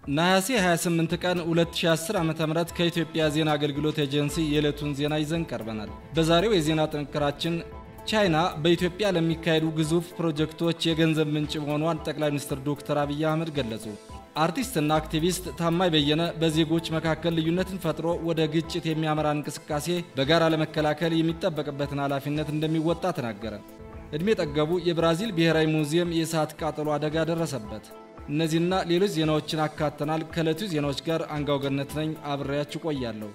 ነሐሴ 28 ቀን 2010 ዓ.ም ከኢትዮጵያ ዜና አገልግሎት ኤጀንሲ የዕለቱን ዜና ይዘን ቀርበናል። በዛሬው የዜና ጥንቅራችን ቻይና በኢትዮጵያ ለሚካሄዱ ግዙፍ ፕሮጀክቶች የገንዘብ ምንጭ መሆኗን ጠቅላይ ሚኒስትር ዶክተር አብይ አህመድ ገለጹ። አርቲስትና አክቲቪስት ታማኝ በየነ በዜጎች መካከል ልዩነትን ፈጥሮ ወደ ግጭት የሚያመራ እንቅስቃሴ በጋራ ለመከላከል የሚጠበቅበትን ኃላፊነት እንደሚወጣ ተናገረ። ዕድሜ ጠገቡ የብራዚል ብሔራዊ ሙዚየም የእሳት ቃጠሎ አደጋ ደረሰበት። እነዚህና ሌሎች ዜናዎችን አካተናል። ከዕለቱ ዜናዎች ጋር አንጋው ገነት ነኝ፣ አብሬያችሁ ቆያለሁ።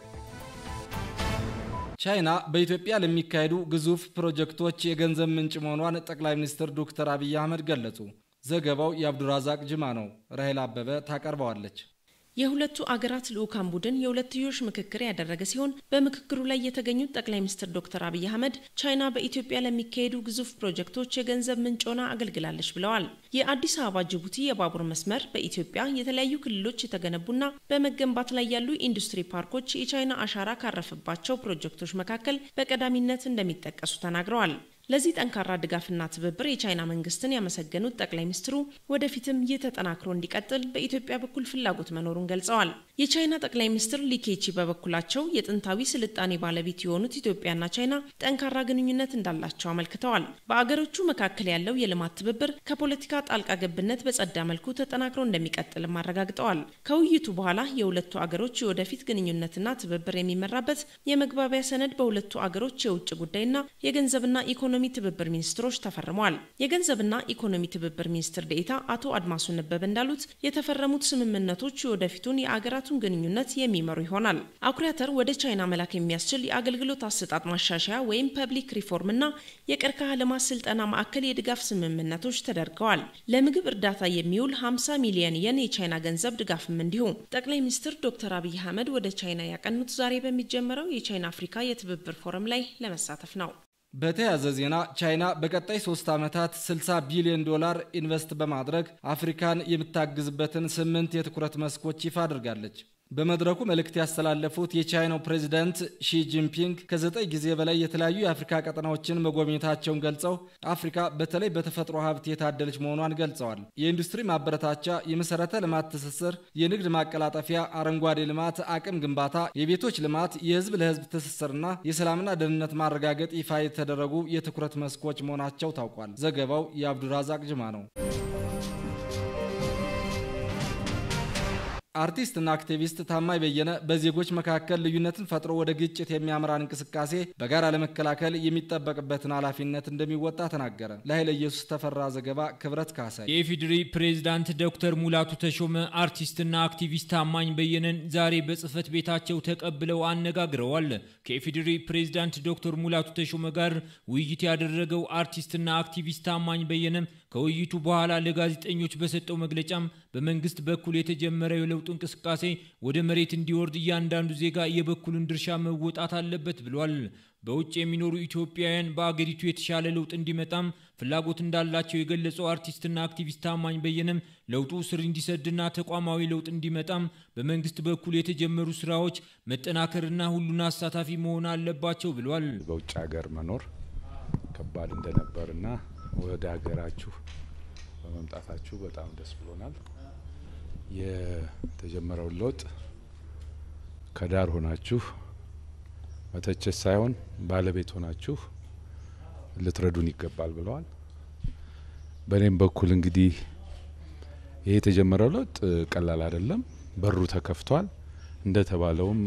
ቻይና በኢትዮጵያ ለሚካሄዱ ግዙፍ ፕሮጀክቶች የገንዘብ ምንጭ መሆኗን ጠቅላይ ሚኒስትር ዶክተር አብይ አህመድ ገለጹ። ዘገባው የአብዱራዛቅ ጅማ ነው። ራሄል አበበ ታቀርበዋለች። የሁለቱ አገራት ልዑካን ቡድን የሁለትዮሽ ምክክር ያደረገ ሲሆን በምክክሩ ላይ የተገኙት ጠቅላይ ሚኒስትር ዶክተር አብይ አህመድ ቻይና በኢትዮጵያ ለሚካሄዱ ግዙፍ ፕሮጀክቶች የገንዘብ ምንጭ ሆና አገልግላለች ብለዋል። የአዲስ አበባ ጅቡቲ የባቡር መስመር በኢትዮጵያ የተለያዩ ክልሎች የተገነቡና በመገንባት ላይ ያሉ ኢንዱስትሪ ፓርኮች የቻይና አሻራ ካረፈባቸው ፕሮጀክቶች መካከል በቀዳሚነት እንደሚጠቀሱ ተናግረዋል። ለዚህ ጠንካራ ድጋፍና ትብብር የቻይና መንግስትን ያመሰገኑት ጠቅላይ ሚኒስትሩ ወደፊትም ይህ ተጠናክሮ እንዲቀጥል በኢትዮጵያ በኩል ፍላጎት መኖሩን ገልጸዋል። የቻይና ጠቅላይ ሚኒስትር ሊኬቺ በበኩላቸው የጥንታዊ ስልጣኔ ባለቤት የሆኑት ኢትዮጵያና ቻይና ጠንካራ ግንኙነት እንዳላቸው አመልክተዋል። በአገሮቹ መካከል ያለው የልማት ትብብር ከፖለቲካ ጣልቃ ገብነት በጸዳ መልኩ ተጠናክሮ እንደሚቀጥልም አረጋግጠዋል። ከውይይቱ በኋላ የሁለቱ አገሮች የወደፊት ግንኙነትና ትብብር የሚመራበት የመግባቢያ ሰነድ በሁለቱ አገሮች የውጭ ጉዳይና የገንዘብና ኢኮኖሚ ኢኮኖሚ ትብብር ሚኒስትሮች ተፈርመዋል። የገንዘብና ኢኮኖሚ ትብብር ሚኒስትር ዴኤታ አቶ አድማሱ ነበብ እንዳሉት የተፈረሙት ስምምነቶች የወደፊቱን የአገራቱን ግንኙነት የሚመሩ ይሆናል። አኩሪ አተር ወደ ቻይና መላክ የሚያስችል የአገልግሎት አሰጣጥ ማሻሻያ ወይም ፐብሊክ ሪፎርምና የቀርከሃ ልማት ስልጠና ማዕከል የድጋፍ ስምምነቶች ተደርገዋል። ለምግብ እርዳታ የሚውል 50 ሚሊዮን የን የቻይና ገንዘብ ድጋፍም እንዲሁ። ጠቅላይ ሚኒስትር ዶክተር አብይ አህመድ ወደ ቻይና ያቀኑት ዛሬ በሚጀመረው የቻይና አፍሪካ የትብብር ፎረም ላይ ለመሳተፍ ነው። በተያያዘ ዜና ቻይና በቀጣይ ሶስት ዓመታት 60 ቢሊዮን ዶላር ኢንቨስት በማድረግ አፍሪካን የምታግዝበትን ስምንት የትኩረት መስኮች ይፋ አድርጋለች። በመድረኩ መልእክት ያስተላለፉት የቻይናው ፕሬዚዳንት ሺ ጂንፒንግ ከዘጠኝ ጊዜ በላይ የተለያዩ የአፍሪካ ቀጠናዎችን መጎብኘታቸውን ገልጸው አፍሪካ በተለይ በተፈጥሮ ሀብት የታደለች መሆኗን ገልጸዋል። የኢንዱስትሪ ማበረታቻ፣ የመሰረተ ልማት ትስስር፣ የንግድ ማቀላጠፊያ፣ አረንጓዴ ልማት፣ አቅም ግንባታ፣ የቤቶች ልማት፣ የህዝብ ለህዝብ ትስስርና የሰላምና ደህንነት ማረጋገጥ ይፋ የተደረጉ የትኩረት መስኮች መሆናቸው ታውቋል። ዘገባው የአብዱራዛቅ ጅማ ነው። አርቲስትና አክቲቪስት ታማኝ በየነ በዜጎች መካከል ልዩነትን ፈጥሮ ወደ ግጭት የሚያመራን እንቅስቃሴ በጋራ ለመከላከል የሚጠበቅበትን ኃላፊነት እንደሚወጣ ተናገረ። ለኃይለ ኢየሱስ ተፈራ ዘገባ ክብረት ካሳይ። የኢፌዴሪ ፕሬዝዳንት ዶክተር ሙላቱ ተሾመ አርቲስትና አክቲቪስት ታማኝ በየነን ዛሬ በጽህፈት ቤታቸው ተቀብለው አነጋግረዋል። ከኢፌዴሪ ፕሬዝዳንት ዶክተር ሙላቱ ተሾመ ጋር ውይይት ያደረገው አርቲስትና አክቲቪስት ታማኝ በየነ ከውይይቱ በኋላ ለጋዜጠኞች በሰጠው መግለጫም በመንግስት በኩል የተጀመረው የለውጥ እንቅስቃሴ ወደ መሬት እንዲወርድ እያንዳንዱ ዜጋ የበኩሉን ድርሻ መወጣት አለበት ብሏል። በውጭ የሚኖሩ ኢትዮጵያውያን በአገሪቱ የተሻለ ለውጥ እንዲመጣም ፍላጎት እንዳላቸው የገለጸው አርቲስትና አክቲቪስት ታማኝ በየነም ለውጡ ስር እንዲሰድና ተቋማዊ ለውጥ እንዲመጣም በመንግስት በኩል የተጀመሩ ስራዎች መጠናከርና ሁሉን አሳታፊ መሆን አለባቸው ብሏል። በውጭ ሀገር መኖር ከባድ እንደነበርና ወደ ሀገራችሁ በመምጣታችሁ በጣም ደስ ብሎናል። የተጀመረውን ለውጥ ከዳር ሆናችሁ መተቸት ሳይሆን ባለቤት ሆናችሁ ልትረዱን ይገባል ብለዋል። በእኔም በኩል እንግዲህ ይሄ የተጀመረው ለውጥ ቀላል አይደለም። በሩ ተከፍቷል። እንደተባለውም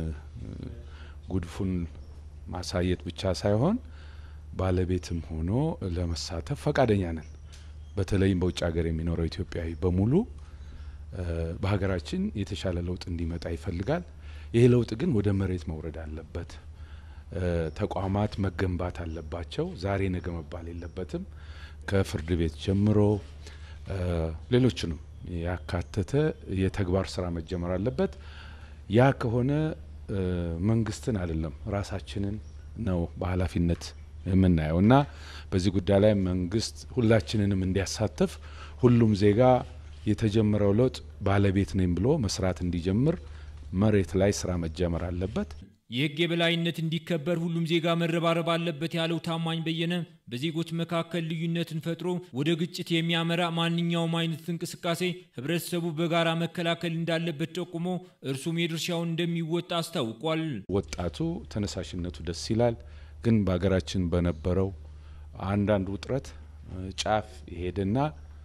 ጉድፉን ማሳየት ብቻ ሳይሆን ባለቤትም ሆኖ ለመሳተፍ ፈቃደኛ ነን። በተለይም በውጭ ሀገር የሚኖረው ኢትዮጵያዊ በሙሉ በሀገራችን የተሻለ ለውጥ እንዲመጣ ይፈልጋል። ይህ ለውጥ ግን ወደ መሬት መውረድ አለበት። ተቋማት መገንባት አለባቸው። ዛሬ ነገ መባል የለበትም። ከፍርድ ቤት ጀምሮ ሌሎችንም ያካተተ የተግባር ስራ መጀመር አለበት። ያ ከሆነ መንግስትን አይደለም ራሳችንን ነው በኃላፊነት የምናየው እና በዚህ ጉዳይ ላይ መንግስት ሁላችንንም እንዲያሳትፍ ሁሉም ዜጋ የተጀመረው ለውጥ ባለቤት ነኝ ብሎ መስራት እንዲጀምር መሬት ላይ ስራ መጀመር አለበት። የህግ የበላይነት እንዲከበር ሁሉም ዜጋ መረባረብ አለበት ያለው ታማኝ በየነ በዜጎች መካከል ልዩነትን ፈጥሮ ወደ ግጭት የሚያመራ ማንኛውም አይነት እንቅስቃሴ ህብረተሰቡ በጋራ መከላከል እንዳለበት ጠቁሞ እርሱም የድርሻውን እንደሚወጣ አስታውቋል። ወጣቱ ተነሳሽነቱ ደስ ይላል። ግን በሀገራችን በነበረው አንዳንድ ውጥረት ጫፍ ይሄድና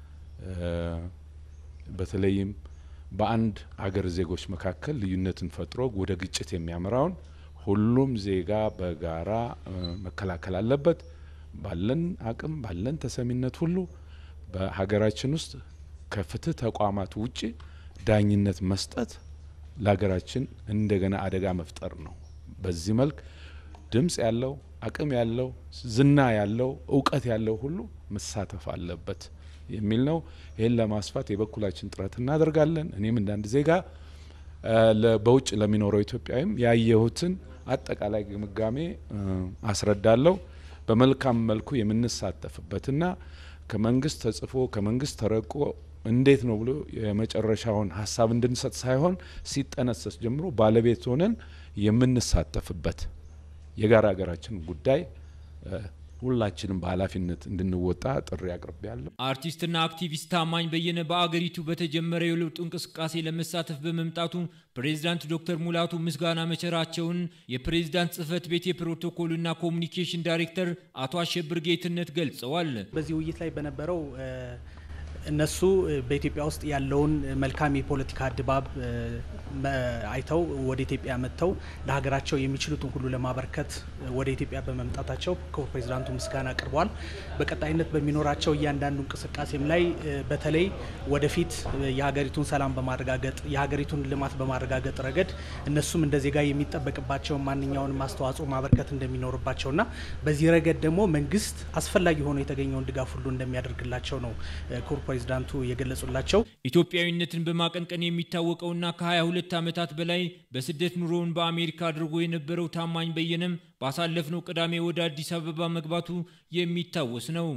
በተለይም በአንድ አገር ዜጎች መካከል ልዩነትን ፈጥሮ ወደ ግጭት የሚያመራውን ሁሉም ዜጋ በጋራ መከላከል አለበት። ባለን አቅም ባለን ተሰሚነት ሁሉ በሀገራችን ውስጥ ከፍትህ ተቋማት ውጪ ዳኝነት መስጠት ለሀገራችን እንደገና አደጋ መፍጠር ነው። በዚህ መልክ ድምፅ ያለው አቅም ያለው ዝና ያለው እውቀት ያለው ሁሉ መሳተፍ አለበት የሚል ነው። ይህን ለማስፋት የበኩላችን ጥረት እናደርጋለን። እኔም እንዳንድ ዜጋ በውጭ ለሚኖረው ኢትዮጵያዊም ያየሁትን አጠቃላይ ግምጋሜ አስረዳለሁ። በመልካም መልኩ የምንሳተፍበትና ከመንግስት ተጽፎ ከመንግስት ተረቆ እንዴት ነው ብሎ የመጨረሻውን ሀሳብ እንድንሰጥ ሳይሆን ሲጠነሰስ ጀምሮ ባለቤት ሆነን የምንሳተፍበት የጋራ ሀገራችን ጉዳይ ሁላችንም በኃላፊነት እንድንወጣ ጥሪ አቅርቤያለሁ። አርቲስትና አክቲቪስት ታማኝ በየነ በአገሪቱ በተጀመረ የለውጥ እንቅስቃሴ ለመሳተፍ በመምጣቱ ፕሬዚዳንት ዶክተር ሙላቱ ምስጋና መቸራቸውን የፕሬዚዳንት ጽህፈት ቤት የፕሮቶኮልና ኮሚኒኬሽን ዳይሬክተር አቶ አሸብር ጌትነት ገልጸዋል። በዚህ ውይይት ላይ በነበረው እነሱ በኢትዮጵያ ውስጥ ያለውን መልካም የፖለቲካ ድባብ አይተው ወደ ኢትዮጵያ መጥተው ለሀገራቸው የሚችሉትን ሁሉ ለማበርከት ወደ ኢትዮጵያ በመምጣታቸው ክቡር ፕሬዚዳንቱ ምስጋና አቅርበዋል። በቀጣይነት በሚኖራቸው እያንዳንዱ እንቅስቃሴም ላይ በተለይ ወደፊት የሀገሪቱን ሰላም በማረጋገጥ የሀገሪቱን ልማት በማረጋገጥ ረገድ እነሱም እንደ ዜጋ የሚጠበቅባቸውን ማንኛውንም አስተዋጽኦ ማበርከት እንደሚኖርባቸውና በዚህ ረገድ ደግሞ መንግስት አስፈላጊ ሆኖ የተገኘውን ድጋፍ ሁሉ እንደሚያደርግላቸው ነው ክቡር ፕሬዚዳንቱ የገለጹላቸው። ኢትዮጵያዊነትን በማቀንቀን የሚታወቀውና ከ22 ዓመታት በላይ በስደት ኑሮውን በአሜሪካ አድርጎ የነበረው ታማኝ በየነም ባሳለፍነው ቅዳሜ ወደ አዲስ አበባ መግባቱ የሚታወስ ነው።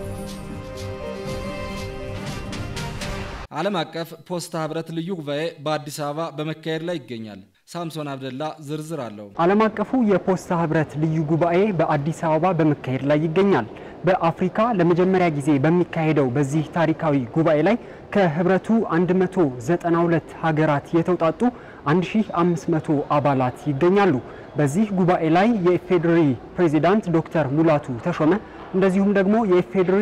ዓለም አቀፍ ፖስታ ህብረት ልዩ ጉባኤ በአዲስ አበባ በመካሄድ ላይ ይገኛል። ሳምሶን አብደላ ዝርዝር አለው። ዓለም አቀፉ የፖስታ ህብረት ልዩ ጉባኤ በአዲስ አበባ በመካሄድ ላይ ይገኛል። በአፍሪካ ለመጀመሪያ ጊዜ በሚካሄደው በዚህ ታሪካዊ ጉባኤ ላይ ከህብረቱ 192 ሀገራት የተውጣጡ 1500 አባላት ይገኛሉ። በዚህ ጉባኤ ላይ የኢፌዴሪ ፕሬዚዳንት ዶክተር ሙላቱ ተሾመ እንደዚሁም ደግሞ የኢፌዴሪ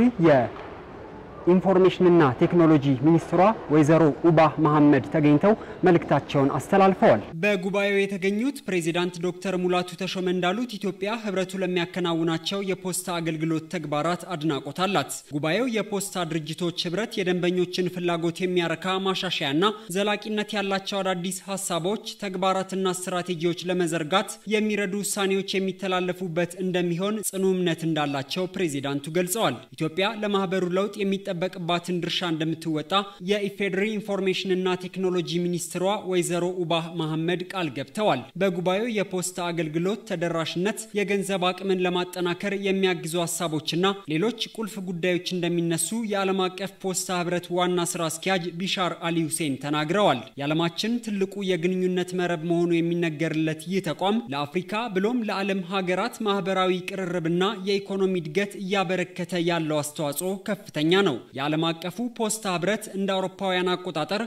የኢንፎርሜሽንና ቴክኖሎጂ ሚኒስትሯ ወይዘሮ ኡባህ መሐመድ ተገኝተው መልእክታቸውን አስተላልፈዋል። በጉባኤው የተገኙት ፕሬዚዳንት ዶክተር ሙላቱ ተሾመ እንዳሉት ኢትዮጵያ ህብረቱ ለሚያከናውናቸው የፖስታ አገልግሎት ተግባራት አድናቆት አላት። ጉባኤው የፖስታ ድርጅቶች ህብረት የደንበኞችን ፍላጎት የሚያረካ ማሻሻያና ዘላቂነት ያላቸው አዳዲስ ሀሳቦች፣ ተግባራትና ስትራቴጂዎች ለመዘርጋት የሚረዱ ውሳኔዎች የሚተላለፉበት እንደሚሆን ጽኑ እምነት እንዳላቸው ፕሬዚዳንቱ ገልጸዋል። ኢትዮጵያ ለማህበሩ ለውጥ የሚጠ የሚጠበቅባትን ድርሻ እንደምትወጣ የኢፌዴሪ ኢንፎርሜሽንና ቴክኖሎጂ ሚኒስትሯ ወይዘሮ ኡባህ መሐመድ ቃል ገብተዋል። በጉባኤው የፖስታ አገልግሎት ተደራሽነት፣ የገንዘብ አቅምን ለማጠናከር የሚያግዙ ሀሳቦችና ሌሎች ቁልፍ ጉዳዮች እንደሚነሱ የዓለም አቀፍ ፖስታ ህብረት ዋና ስራ አስኪያጅ ቢሻር አሊ ሁሴን ተናግረዋል። የዓለማችን ትልቁ የግንኙነት መረብ መሆኑ የሚነገርለት ይህ ተቋም ለአፍሪካ ብሎም ለዓለም ሀገራት ማህበራዊ ቅርርብና የኢኮኖሚ እድገት እያበረከተ ያለው አስተዋጽኦ ከፍተኛ ነው። የዓለም አቀፉ ፖስታ ህብረት እንደ አውሮፓውያን አቆጣጠር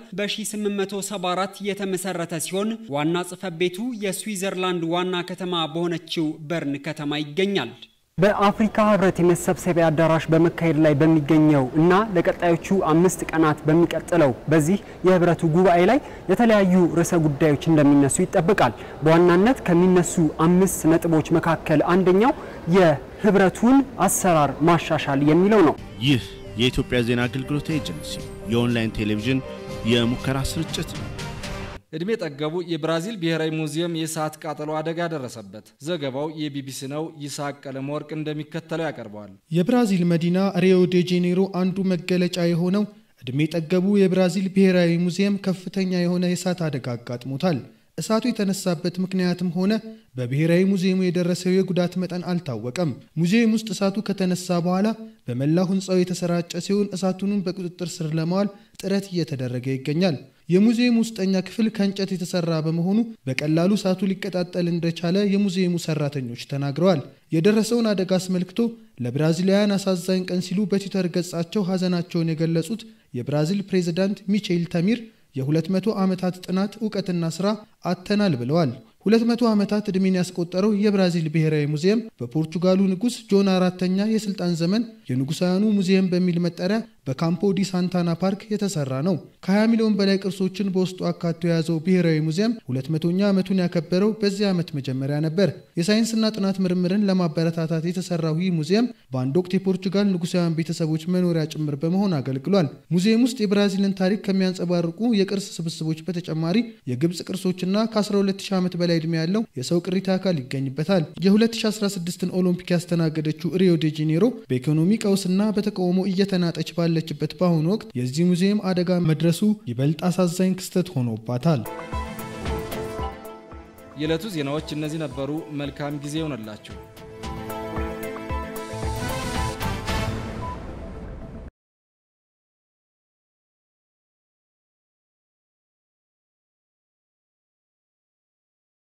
በ1874 የተመሰረተ ሲሆን ዋና ጽህፈት ቤቱ የስዊዘርላንድ ዋና ከተማ በሆነችው በርን ከተማ ይገኛል። በአፍሪካ ህብረት የመሰብሰቢያ አዳራሽ በመካሄድ ላይ በሚገኘው እና ለቀጣዮቹ አምስት ቀናት በሚቀጥለው በዚህ የህብረቱ ጉባኤ ላይ የተለያዩ ርዕሰ ጉዳዮች እንደሚነሱ ይጠበቃል። በዋናነት ከሚነሱ አምስት ነጥቦች መካከል አንደኛው የህብረቱን አሰራር ማሻሻል የሚለው ነው። ይህ የኢትዮጵያ ዜና አገልግሎት ኤጀንሲ የኦንላይን ቴሌቪዥን የሙከራ ስርጭት ነው። እድሜ ጠገቡ የብራዚል ብሔራዊ ሙዚየም የእሳት ቃጠሎ አደጋ ደረሰበት። ዘገባው የቢቢሲ ነው። ይስሐቅ ቀለመወርቅ እንደሚከተለው ያቀርበዋል። የብራዚል መዲና ሪዮ ዴ ጄኔሮ አንዱ መገለጫ የሆነው እድሜ ጠገቡ የብራዚል ብሔራዊ ሙዚየም ከፍተኛ የሆነ የእሳት አደጋ አጋጥሞታል። እሳቱ የተነሳበት ምክንያትም ሆነ በብሔራዊ ሙዚየሙ የደረሰው የጉዳት መጠን አልታወቀም። ሙዚየም ውስጥ እሳቱ ከተነሳ በኋላ በመላው ሕንፃው የተሰራጨ ሲሆን እሳቱንም በቁጥጥር ስር ለማዋል ጥረት እየተደረገ ይገኛል። የሙዚየሙ ውስጠኛ ክፍል ከእንጨት የተሰራ በመሆኑ በቀላሉ እሳቱ ሊቀጣጠል እንደቻለ የሙዚየሙ ሰራተኞች ተናግረዋል። የደረሰውን አደጋ አስመልክቶ ለብራዚላውያን አሳዛኝ ቀን ሲሉ በትዊተር ገጻቸው ሀዘናቸውን የገለጹት የብራዚል ፕሬዝዳንት ሚቼል ተሚር የ200 ዓመታት ጥናት እውቀትና ሥራ አተናል ብለዋል። 200 ዓመታት ዕድሜን ያስቆጠረው የብራዚል ብሔራዊ ሙዚየም በፖርቹጋሉ ንጉሥ ጆን አራተኛ የሥልጣን ዘመን የንጉሳውያኑ ሙዚየም በሚል መጠሪያ በካምፖ ዲ ሳንታና ፓርክ የተሰራ ነው። ከ20 ሚሊዮን በላይ ቅርሶችን በውስጡ አካቶ የያዘው ብሔራዊ ሙዚየም 200ኛ ዓመቱን ያከበረው በዚህ ዓመት መጀመሪያ ነበር። የሳይንስና ጥናት ምርምርን ለማበረታታት የተሰራው ይህ ሙዚየም በአንድ ወቅት የፖርቹጋል ንጉሳውያን ቤተሰቦች መኖሪያ ጭምር በመሆን አገልግሏል። ሙዚየም ውስጥ የብራዚልን ታሪክ ከሚያንጸባርቁ የቅርስ ስብስቦች በተጨማሪ የግብፅ ቅርሶችና ከ12000 ዓመት በላይ ዕድሜ ያለው የሰው ቅሪተ አካል ይገኝበታል። የ2016ን ኦሎምፒክ ያስተናገደችው ሪዮ ዴ ጄኔሮ በኢኮኖሚ ቀውስና በተቃውሞ እየተናጠች ባለችበት በአሁኑ ወቅት የዚህ ሙዚየም አደጋ መድረሱ ይበልጥ አሳዛኝ ክስተት ሆኖባታል። የዕለቱ ዜናዎች እነዚህ ነበሩ። መልካም ጊዜ ይሆነላችሁ።